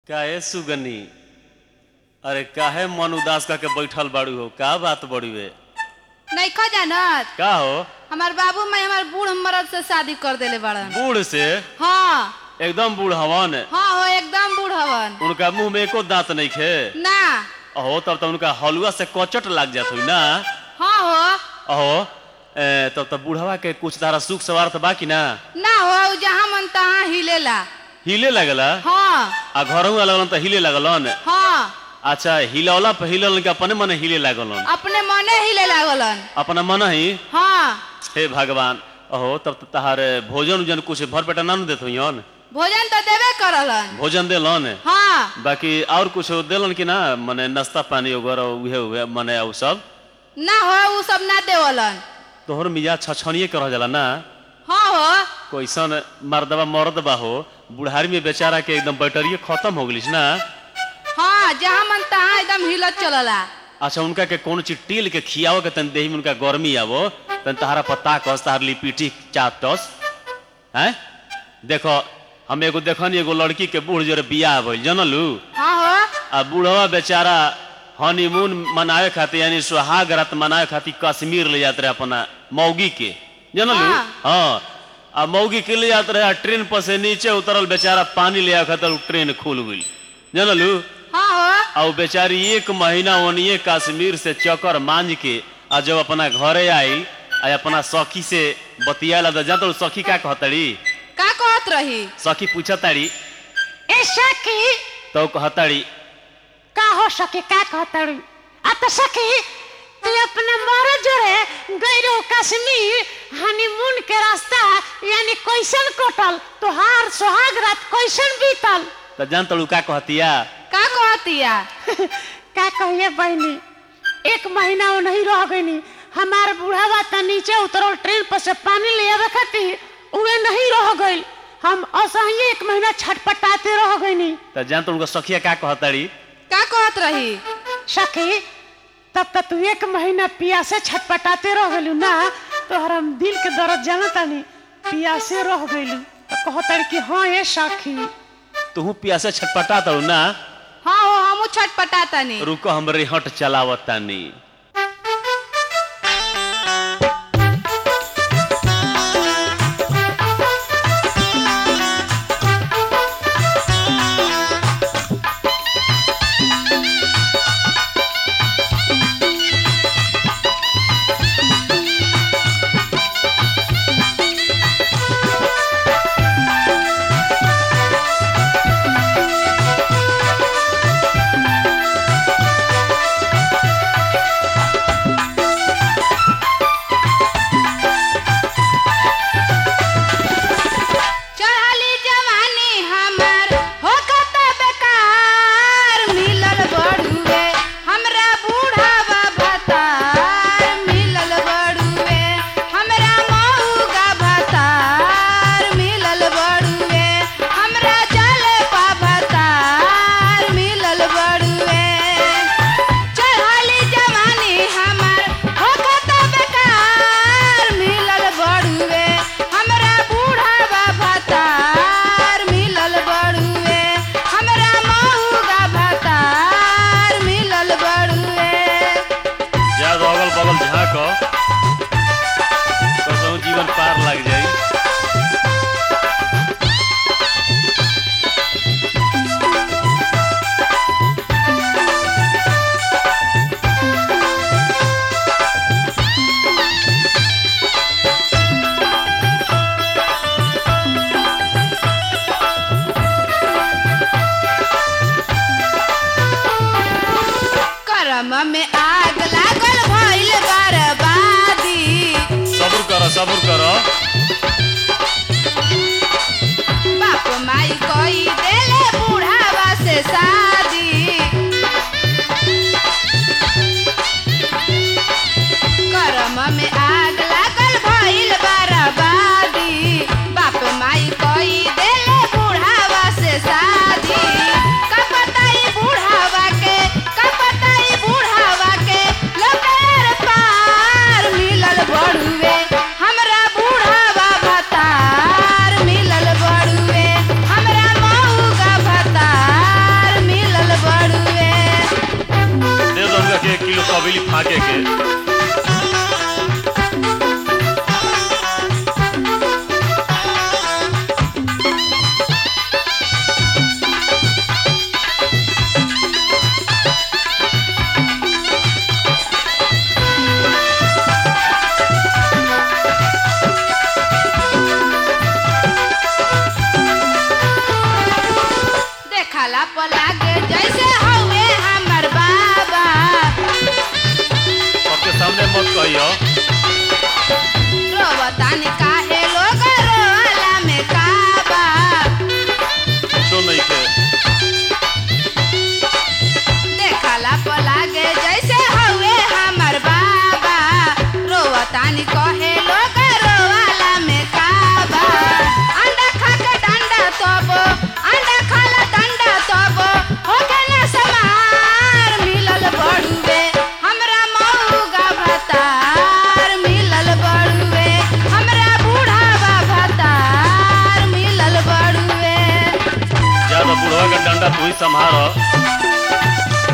काहे सुगनी अरे काहे मन उदास करके बैठल बाड़ू हो का बात बड़ुए नइखो जानत का हो हमार बाबू माई हमार बूढ़ मर्द से शादी कर देले बड़न बूढ़ से हाँ एकदम बूढ़ हवन हाँ हो एकदम बूढ़ हवन उनका मुंह में एको दांत नहीं खे ना अहो तब तो उनका हलुआ से कचट लाग जात हुई ना हाँ हो अहो ए, तब तो बूढ़वा के कुछ तारा सुख सवार तो बाकी ना ना हो उ जहाँ मन तहाँ हिलेला हिले लगला हाँ आ घरों लगलन तो हिले लगलन हाँ अच्छा हिलौला पे हिललन के अपने मने हिले लगलन अपने मने हिले लागलन अपना मन ही हाँ हे भगवान अहो तब तो तहार भोजन उजन कुछ भर पेटा ना न देत हुईन भोजन तो देबे करलन भोजन देलन हाँ बाकी और कुछ देलन कि ना मने नाश्ता पानी वगैरह उहे उहे मने उ सब ना हो उ सब ना देवलन तोहर मिजाज छछनिए के रह जाला ना हाँ हो कैसन मर्दबा मर्द बा हो बुढ़ारी में बेचारा के एकदम बैटरिए खत्म हो गलिस ना हाँ जहाँ मन तहाँ एकदम हिलत चलला अच्छा उनका के कौन चीज टील के खियाओ के तन देही में उनका गर्मी आवो तन तहारा पत्ता कस तहार लिपीटी चाटस हैं देखो हम एगो देखनी एगो लड़की के बूढ़ जरे बियाह भइल जनलू हाँ हो आ बूढ़वा बेचारा हनीमून मनावे खातिर यानी सुहाग रात मनावे खातिर कश्मीर ले जाते रहे अपना मौगी के जनलू हाँ। हाँ आ मौगी के ले जाते रहे आ ट्रेन पर से नीचे उतरल बेचारा पानी ले आवे खातिर उ ट्रेन खुल गई जनलू हाँ हो आ उ बेचारी एक महीना ओनिए कश्मीर से चक्कर मांझ के आ जब अपना घरे आई आ अपना सखी से बतियाला तो जानत हूँ सखी का कहतड़ी का कहत रही सखी पूछताड़ी ए सखी तो कहताड़ी का हो सके का कहतड़ी आ तो सखी तू अपने मर्द जोरे गई रहो कश्मीर हनीमून के रास्ता यानी कैसन कटल तोहार सुहाग रात कैसन बीतल तो जानत हूँ का कहतिया का कहतिया का कहिए बहनी एक महीना वो नहीं रह गईनी हमार बूढ़ावा त नीचे उतरल ट्रेन पर से पानी ले आवे खातिर उहे नहीं रह गइल हम असही एक महीना छटपटाते रह गईनी तो जानत हूँ सखिया का कहताड़ी का कहत रही सखी तब तक तू एक महीना पियासे छटपटाते रह गलू ना तो हम दिल के दर्द जानता नहीं पियासे रह गलू तो कहतर कि हाँ ये सखी तू पियासे छटपटा तड़ू ना हाँ हो हमू छटपटातनी रुको हमरे हट चलावतानी चढ़ली जवानी हमर हो कत बेकार मिलल बड़ुए हमरा बूढ़ावा भतार मिलल बड़ुए हमरा मऊगा भतार मिलल बड़ुए हमरा जलपा भतार मिलल बड़ुए चढ़ली जवानी हमर हो कत बेकार मिलल बड़ुए हमरा बूढ़ावा भतार मिलल बड़ुए हमरा मऊगा भतार मिलल बड़ुए जा अगल बगल झाँक कसहु जीवन पार लग जाई करम में आग लागल भइल बर्बादी सब्र कर सब्र कर बाप माई कोई देले बूढ़ावा से शादी करम में आग लागल भइल बर्बादी बाप माई कोई देले बूढ़ावा से शादी का पता ई बूढ़ावा के का पता ई बूढ़ावा झाके के देखला पलागे जैसे हवे हमर बाबा सबके सामने मत कहियो रोवतानी काहे लोग रोला में काबा कुछो नहीं के देखला पलागे जैसे हवे हमर बाबा रोवतानी कहे लोग रोवाला में काबा अंडा खा के डंडा तब अंडा खाला डंडा तब होके ना समार मिलल बड़ुए हमरा मऊगा भतार मिलल बड़ुए हमरा बूढ़ावा भतार मिलल बड़ुए ज्यादा बुढ़वा का डंडा तू ही संभाल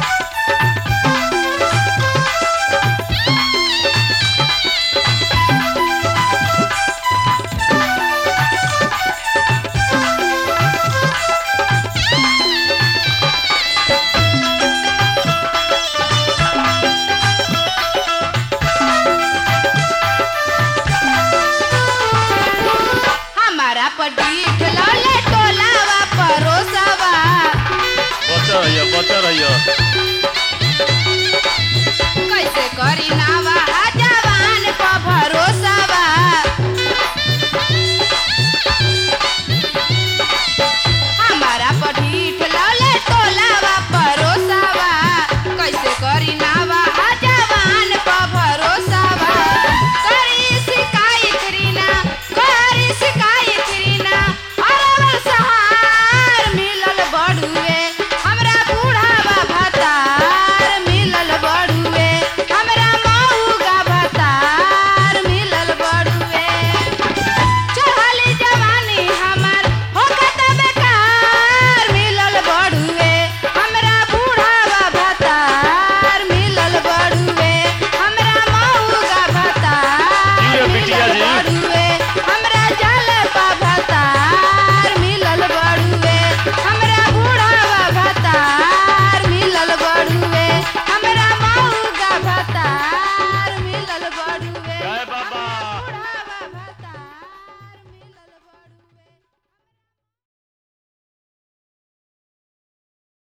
हमारा पर डीठ लौले टोलावा परोसवा बच रहियो बच रहियो